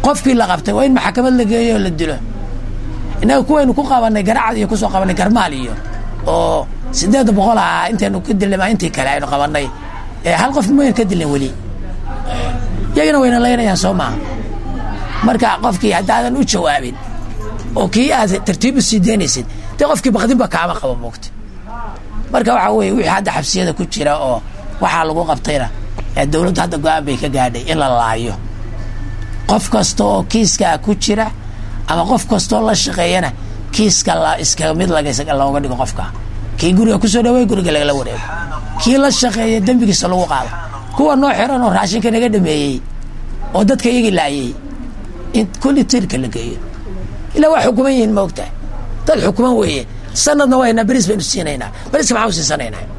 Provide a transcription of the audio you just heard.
qofkii la qabtay waa in maxkamad la geeyo oo la dilo innaga kuwaynu ku qabanay garacad iyo kusoo qabanay garmaal iyo oo sideed boqol ah intaynu ka dilnay maa intii kale aynu qabanay hal qof mayn ka dilin weli iyagana wayna laynayaan soo maaha marka qofkii haddaadan u jawaabin oo kii aad tartiib u sii daynaysid dee qofkii bakdinba kaama qabo moogta marka waxaa weye wixii hadda xabsiyada ku jira oo waxaa lagu qabtayna dowladdu hadda go-aan bay ka gaadhay in la laayo qof kasta oo kiiskaa ku jira ama qof kastaoo la shaqeeyana kiiska iska mid looga dhigo qofka kii guriga kusoo dhawey guriga lagala wareego kii la shaqeeya dembigiisa lagu qaado kuwa noo xiran oo raashinka naga dhameeyey oo dadka iyagii laayay in kulli tirka la geeyo ilaa waa xukuman yihiin ma ogtahay dad xukuman weeye sanadna waynaa beris baynu siinaynaa beriska maxaan u siisanaynaa